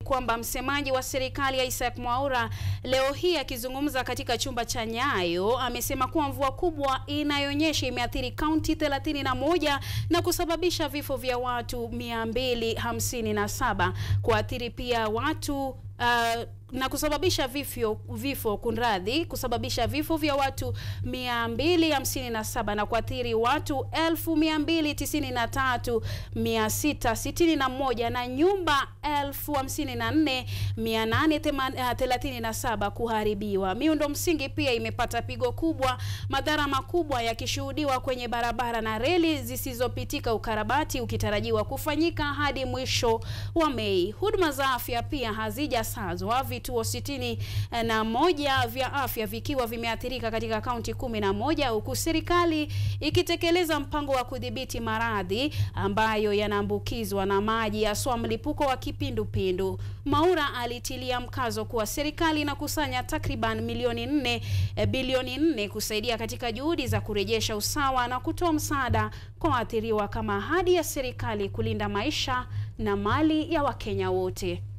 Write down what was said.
kwamba msemaji wa serikali Isaac Mwaura leo hii akizungumza katika chumba cha Nyayo amesema kuwa mvua kubwa inayonyesha imeathiri kaunti 31 na kusababisha vifo vya watu 257 kuathiri pia watu uh, na kusababisha vifo vifo kunradhi, kusababisha vifo vya watu 257 na kuathiri watu 293661 na nyumba 54837 kuharibiwa. Miundo msingi pia imepata pigo kubwa, madhara makubwa yakishuhudiwa kwenye barabara na reli zisizopitika, ukarabati ukitarajiwa kufanyika hadi mwisho wa Mei. Huduma za afya pia hazijasazwa vituo sitini na moja vya afya vikiwa vimeathirika katika kaunti kumi na moja huku serikali ikitekeleza mpango wa kudhibiti maradhi ambayo yanaambukizwa na maji haswa mlipuko wa kipindupindu. Mwaura alitilia mkazo kuwa serikali inakusanya takriban milioni nne bilioni nne kusaidia katika juhudi za kurejesha usawa na kutoa msaada kwa waathiriwa kama ahadi ya serikali kulinda maisha na mali ya Wakenya wote.